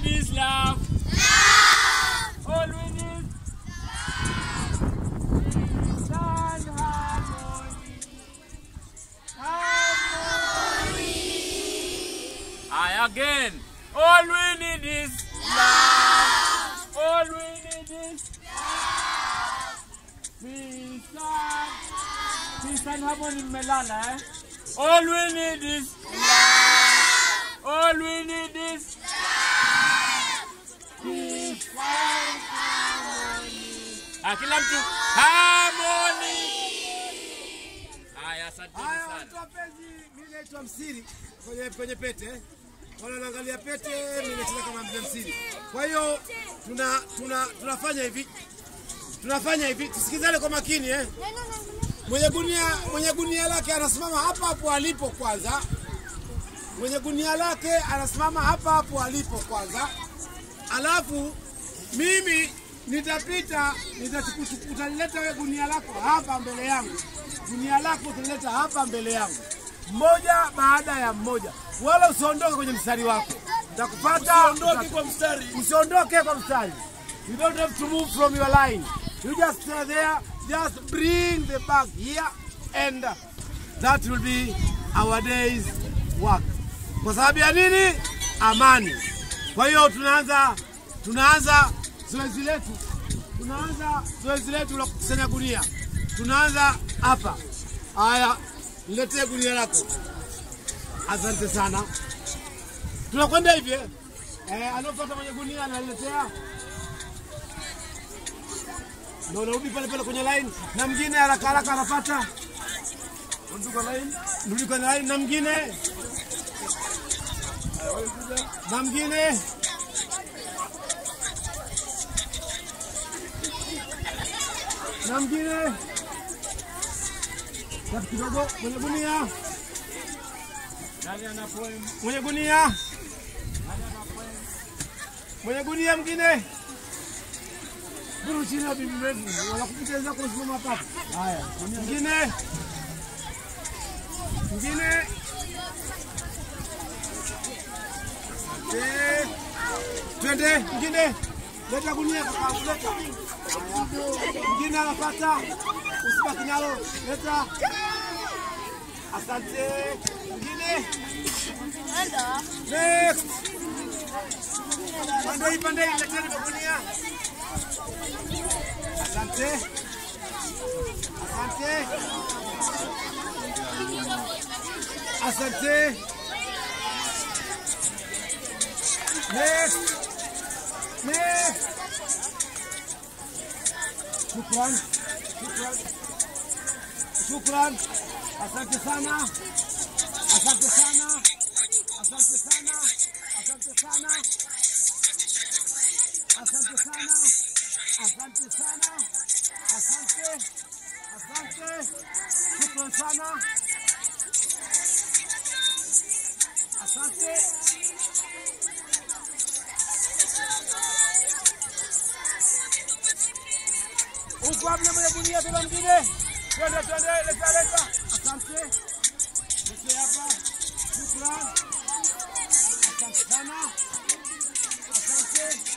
is love. All we need is and harmony. Harmony. I again. All we need is love. All we need is peace and peace and harmony. Melala, eh? All we need is love. All we need is peace and harmony. Ah, kila mtu harmony. Haya, asanteni Haya, sana. watu wapenzi, mimi naitwa Msiri kwenye kwenye pete. Wale wanaangalia pete, mimi nacheza kama mzee Msiri. Kwa hiyo tuna tuna tunafanya hivi. Tunafanya hivi, tusikizane kwa makini eh. Mwenye gunia mwenye gunia lake anasimama hapa hapo alipo kwanza. Mwenye gunia lake anasimama hapa hapo alipo kwanza. Alafu mimi nitapita, nitachukuchu- utalileta wewe gunia lako hapa mbele yangu, gunia lako utalileta hapa mbele yangu, mmoja baada ya mmoja, wala usiondoke kwenye mstari wako. Nitakupata, usiondoke kwa mstari, usiondoke kwa mstari. You don't have to move from your line. You just stay there, just bring the bag here and that will be our day's work. Kwa sababu ya nini? Amani. Kwa hiyo tunaanza tunaanza zoezi letu, tunaanza zoezi letu la kukusanya gunia. Tunaanza hapa. Haya, niletee gunia lako. Asante sana. Tunakwenda hivi eh? Eh, anaopata mwenye gunia analetea ndio unarudi pale pale kwenye line, na mwingine haraka haraka anapata, rudi kwa line, rudi kwenye line, na mwingine na mwingine na mwingine tatu kidogo, mwenye gunia, Nani ana poem? mwenye gunia, mwenye gunia mwingine Buru chini ya bibi wetu, wanakupita wenzako usimama hapa. Haya, mwingine mwingine Eh, twende mwingine, leta gunia kaka, leta mwingine anapata, usibaki nalo, leta. Asante. Mwingine next, pande hii, pande hii, leteni magunia. Asante. Asante. Asante. Next. Next. Shukran. Shukran. Shukran. Asante sana. Asante sana. Asante sana. Asante sana. Asante sana. Asante sana. Asante. Asante. Shukran sana. Asante. Uko wapi mwenye gunia tena mwingine? Twende twende, leta leta. Asante. Leta hapa. Shukran. Asante sana. Asante.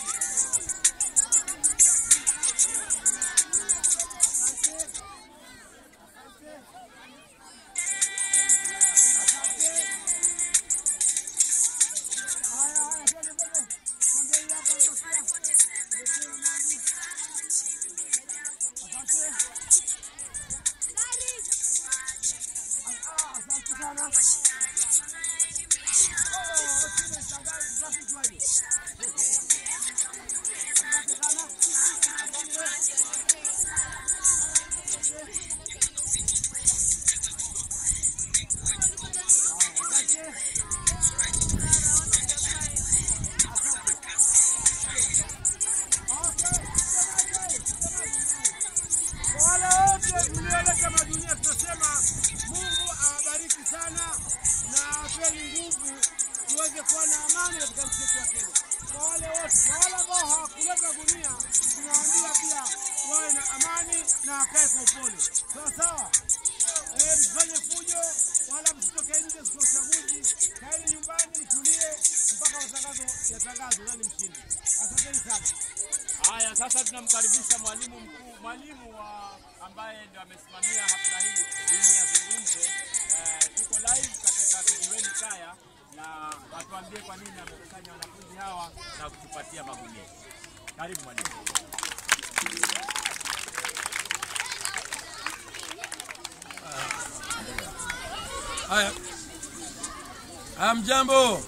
Kwa wale wote mlioleta madunia, tunasema Mungu awabariki sana na awapeni nguvu tuweze kuwa na amani katika nchi yetu ya Kenya. Kwa wale wote na wale ambao hawakuleta gunia, tunawaambia pia wawe na amani na wakae kwa upole, sawa sawa. Eh, msifanye fujo wala msitoke nje siku ya uchaguzi. Kaeni nyumbani mtulie mpaka matangazo yatangazwe nani mshindi. Haya, sasa tunamkaribisha mwalimu mkuu, mwalimu wa ambaye ndio amesimamia hafla hii ili azungumze. Eh, tuko live katika kijiweni kaya na atuambie kwa nini amekusanya wanafunzi hawa na kutupatia magunia. Karibu mwalimu. Haya, hamjambo.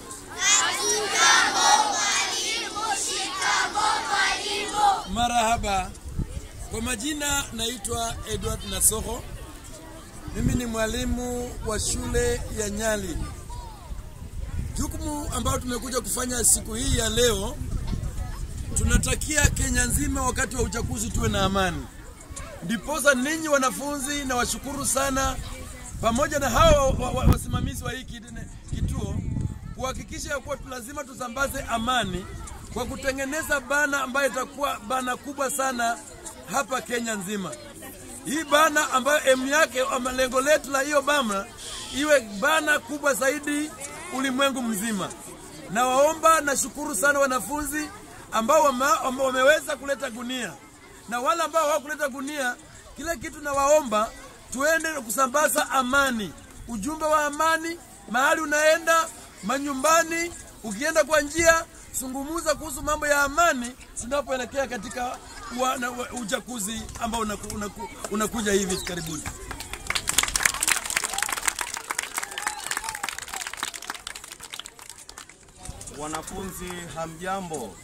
Marahaba. Kwa majina naitwa Edward Nasoho. Mimi ni mwalimu wa shule ya Nyali. Jukumu ambayo tumekuja kufanya siku hii ya leo, tunatakia Kenya nzima wakati wa uchaguzi tuwe na amani. Ndiposa ninyi wanafunzi na washukuru sana pamoja na hao wa- wa- wasimamizi wa hii kid- kituo kuhakikisha ya kuwa lazima tusambaze amani kwa kutengeneza bana ambayo itakuwa bana kubwa sana hapa Kenya nzima. Hii bana ambayo emu yake ama lengo letu la hiyo bana iwe bana kubwa zaidi ulimwengu mzima. Na waomba na shukuru sana wanafunzi ambao wame, wame- wameweza kuleta gunia na wale ambao hawakuleta gunia, kile kitu nawaomba tuende kusambaza amani, ujumbe wa amani mahali unaenda, manyumbani, ukienda kwa njia, zungumuza kuhusu mambo ya amani tunapoelekea katika wa, na, wa, uchaguzi ambao unaku, unaku, unakuja hivi karibuni. Wanafunzi hamjambo?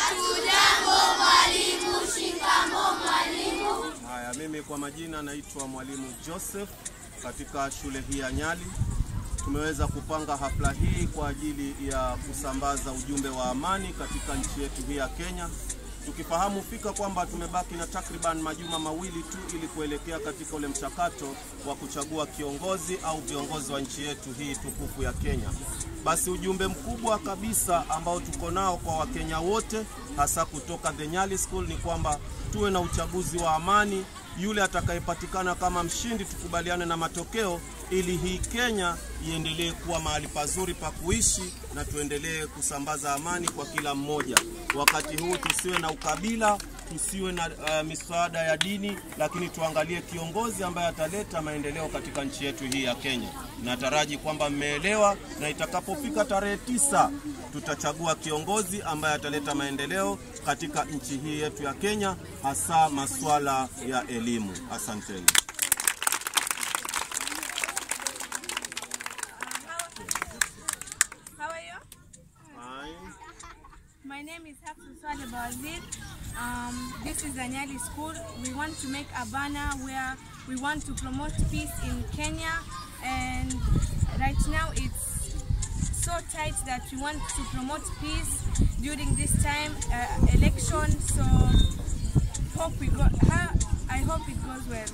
Haya, mimi kwa majina naitwa mwalimu Joseph katika shule hii ya Nyali. Tumeweza kupanga hafla hii kwa ajili ya kusambaza ujumbe wa amani katika nchi yetu hii ya Kenya, tukifahamu fika kwamba tumebaki na takriban majuma mawili tu ili kuelekea katika ule mchakato wa kuchagua kiongozi au viongozi wa nchi yetu hii tukufu ya Kenya. Basi ujumbe mkubwa kabisa ambao tuko nao kwa Wakenya wote hasa kutoka The Nyali School ni kwamba tuwe na uchaguzi wa amani. Yule atakayepatikana kama mshindi, tukubaliane na matokeo ili hii Kenya iendelee kuwa mahali pazuri pa kuishi na tuendelee kusambaza amani kwa kila mmoja. Wakati huu tusiwe na ukabila, tusiwe na uh, misaada ya dini, lakini tuangalie kiongozi ambaye ataleta maendeleo katika nchi yetu hii ya Kenya. Nataraji kwamba mmeelewa, na itakapofika tarehe tisa tutachagua kiongozi ambaye ataleta maendeleo katika nchi hii yetu ya Kenya, hasa masuala ya elimu. Asanteni. How are you? Fine. My name is Hafsa Swale Bawazir. Um, this is Anyali School. We want to make a banner where we want to promote peace in Kenya. And right now it's so tight that we want to promote peace during this time uh, election. So hope we go. ha- I hope it goes well.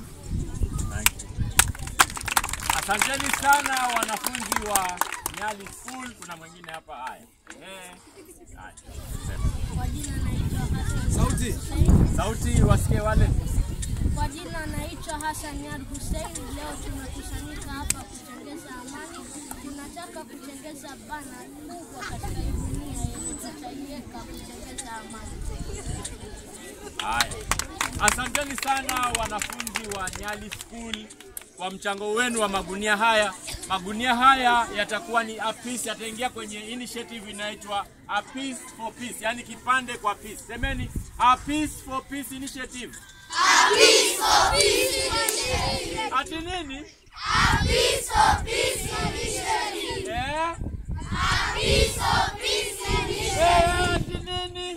Asanteni sana wanafunzi wa Nyali School. Kuna mwingine hapa. Haya, Eh, haya. Kwa jina naitwa Hassan Sauti. Hussein. sauti wasikie wale. Kwa jina naitwa Hassan Yar Hussein. Leo tumekusanyika hapa kutengeza amani. Tunataka kutengeza bana kubwa katika hii dunia yenye tutaiweka kutengeza amani. Haya, asanteni sana wanafunzi wa Nyali School kwa mchango wenu wa magunia haya. Magunia haya yatakuwa ni a piece, yataingia kwenye initiative inaitwa a piece for peace, yani kipande kwa peace. Semeni a piece for peace initiative. Ati nini? Eh? Eh, ati nini?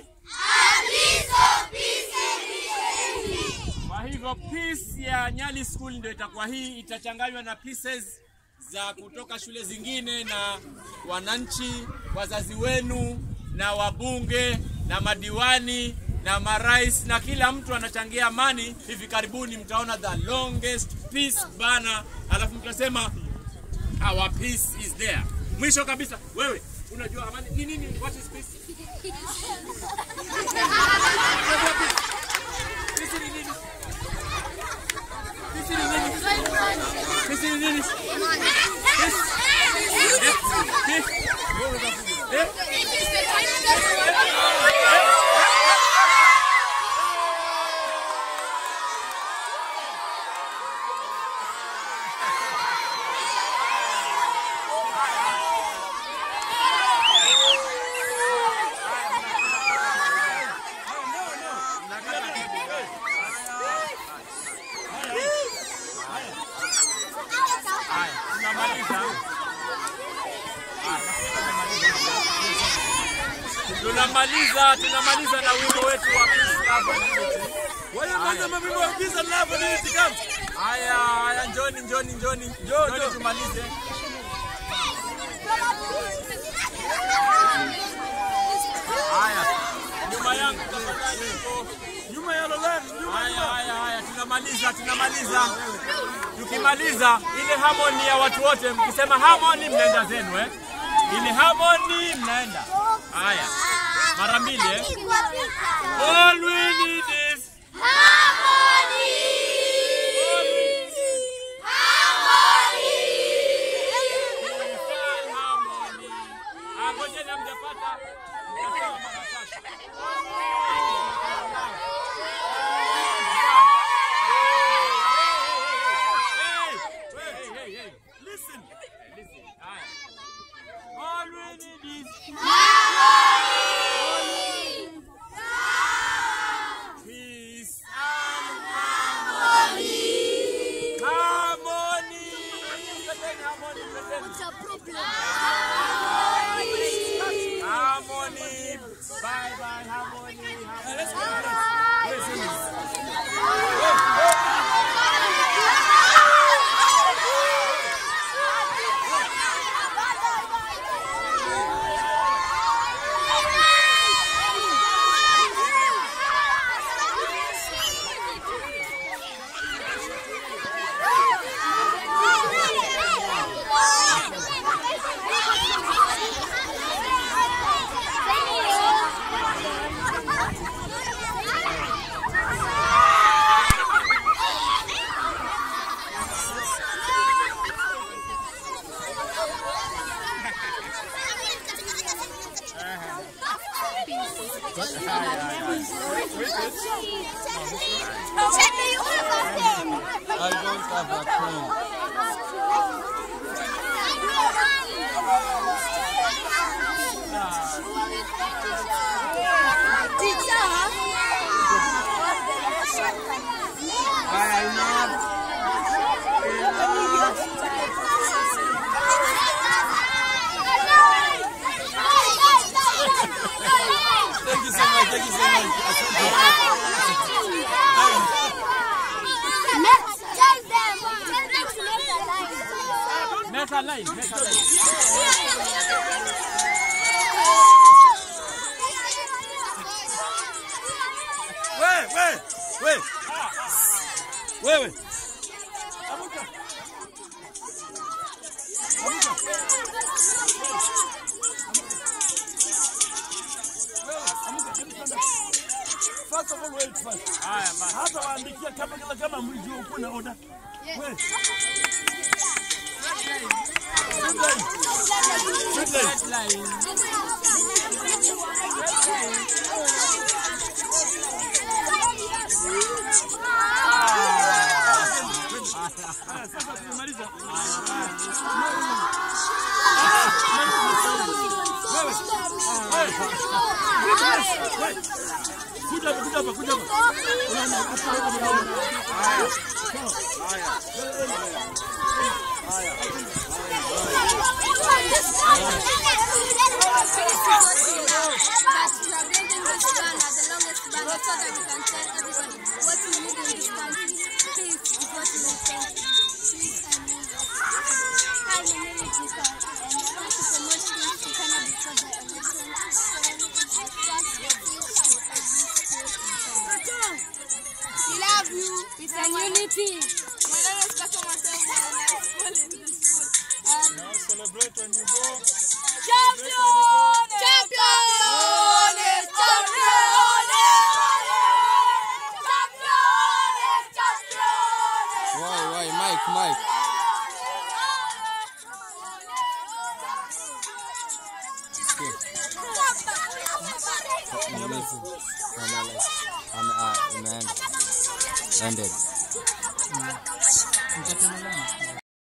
Kwa hivyo piece ya Nyali School ndio itakuwa hii, itachanganywa na pieces za kutoka shule zingine na wananchi, wazazi wenu na wabunge na madiwani na marais na kila mtu anachangia amani. Hivi karibuni mtaona the longest peace banner, alafu mtasema our peace is there. Mwisho kabisa, wewe unajua amani ni nini? What is peace? Peace ni nini? Peace ni nini? Peace ni nini? Peace. Eh? Peace. Eh? tunamaliza tunamaliza na wimbo wetu wa Peace, Love and Unity. Wewe kwanza mabimbo wa Peace and Love and Unity come. Haya, haya, njoni njoni njoni njoni njoo. tumalize. Haya, nyuma yangu tafadhali huko. Nyuma ya Lolani, nyuma Haya, haya, haya, tunamaliza, tunamaliza. Tukimaliza ile harmony ya watu wote, mkisema harmony mnaenda zenu eh? Ile harmony mnaenda. Haya, mara mbili eh? All we need is harmony. Ah, ngojeni hamjapata. Mtasema mara tatu. Hey, hey, hey, hey. Listen. Listen. Haya. All we need is peace and harmony. Harmony. Twendeni harmony, twendeni. Harmony. Bye bye, harmony. harmony. I don't have a pen. Thank you so much. Thank you so much. Make a line, make a line. Wewe, wewe, wewe. Wewe. First of all, wait first. Haya, basi. Hata waandikia kama kama kama mlijua uko na oda. Wewe. Red line. Sasa tumemaliza. Kuja hapa, kuja hapa, kuja hapa. We love you. It's a unity. My name is Kato Matemo and I school in this school. And Now celebrate when you go. champion! Champion! Champion! Why, why, Mike, Mike. Nimaliza. Nimaliza. Ame- ah, imeenda. Ended.